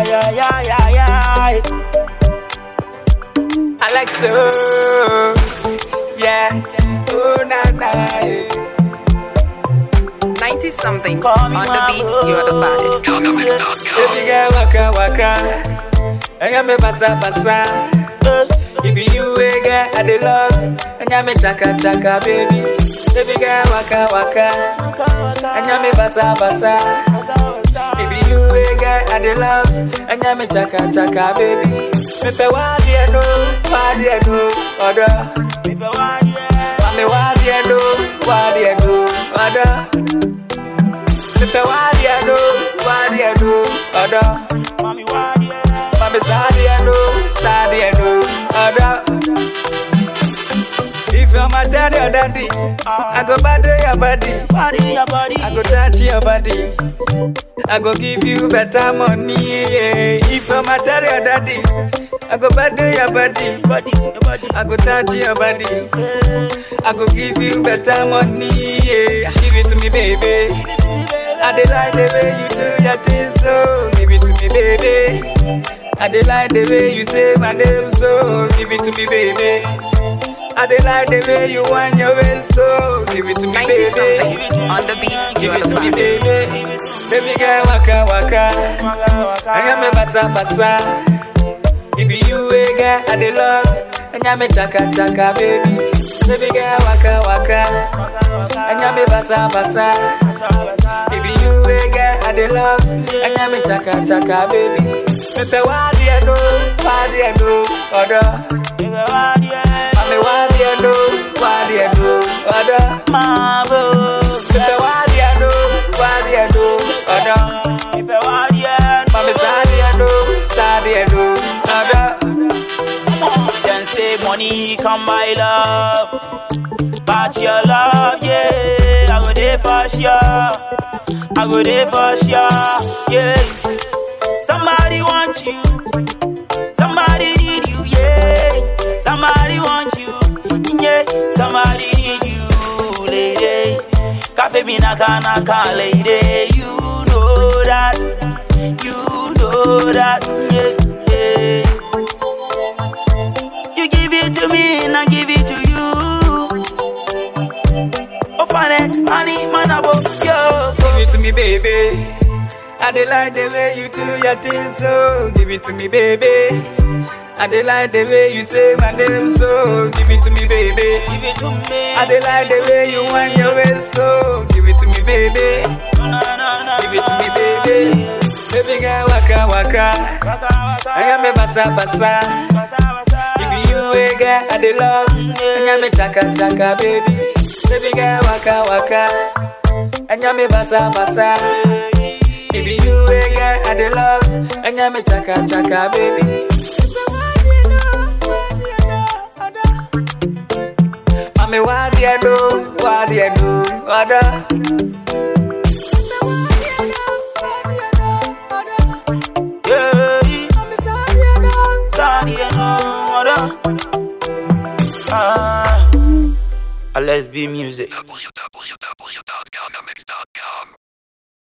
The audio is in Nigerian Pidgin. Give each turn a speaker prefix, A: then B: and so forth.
A: yeah, yeah, yeah, yeah.
B: Alex, oh, yeah, oh, na, na, yeah.
C: 90 something
A: Call me
C: on the
A: my
C: beats, you're the baddest.
B: Baby girl, waka, waka. And you me basa, basa. It be you, eh, girl, I dey love. And you me chaka, chaka, baby. Baby girl, waka, waka. And you me basa, basa. It be you, eh, girl, I dey love. And you me chaka, chaka, baby. Me pe wa die no, wa die no, oda.
A: Baby, why, yeah.
B: Mami wa die no, wa die no, oda. Me pe wa die no, wa die no, oda.
A: Mommy, why, yeah.
B: Mami sadie no, sadie no, oda. If you're my daddy or daddy, I go battle your body.
A: Body, your body.
B: I go touch your body. I go give you better money. Yeah. If you're my daddy or daddy, I go battle your body.
A: body, your body.
B: I go touch your body. I go give you better money. Yeah. Give it to me, baby. I dey like the way you do your things, so give it to me, baby. I dey like the way you say my name, so give it to me, baby. I dey like the way you want your waist, so give it to me,
C: 90
B: baby.
C: something on the beats,
B: Give
C: you're
B: it
C: the
B: to me,
C: baddest.
B: baby. Baby girl, waka waka. I got me basa basa. It be you, eh, girl, I dey love. And ya me chaka chaka, baby. Baby girl, waka waka. And ya me basa basa. It be you, eh, girl, I dey love. And ya me chaka chaka, baby. Me pe wa die no, wa die no, oda.
A: Baby, why, yeah.
B: Mami wa die no, wa die no, oda.
A: Marvel.
B: Me pe wa die no, wa die no, oda.
A: Baby, why, yeah.
B: Mami sadie no, sadie no, oda.
A: Then say money come my love. But your love, yeah. I go there for sure. I go there for sure, yeah. Somebody want you. Somebody need you, yeah. Somebody want you, yeah. Somebody need you, lady. Cafe me naka naka, lady. You know that. You know that, yeah. yeah. You give it to me and I give it to you. Oh, find money, man, about yo.
B: Give it to me, baby. I dey like the way you do your things, so give it to me, baby. I dey like the way you say my name, so give it to me, baby.
A: Give it to me.
B: I dey like the way you want your waist, so give it to me, baby.
A: No, no, no, no,
B: Give it to me, baby. Baby girl, waka waka.
A: Waka, waka.
B: I am me basa basa.
A: Basa, basa.
B: If you a girl, I dey love. I am me chaka chaka, baby. Baby girl, waka waka. I am me basa basa. If you a girl, I dey love. I am me chaka chaka, baby. Mami, why do you know? Why do you know? Other.
A: Yeah. Sorry, you know, Ah. Uh, let's be music.
D: www.gamamix.com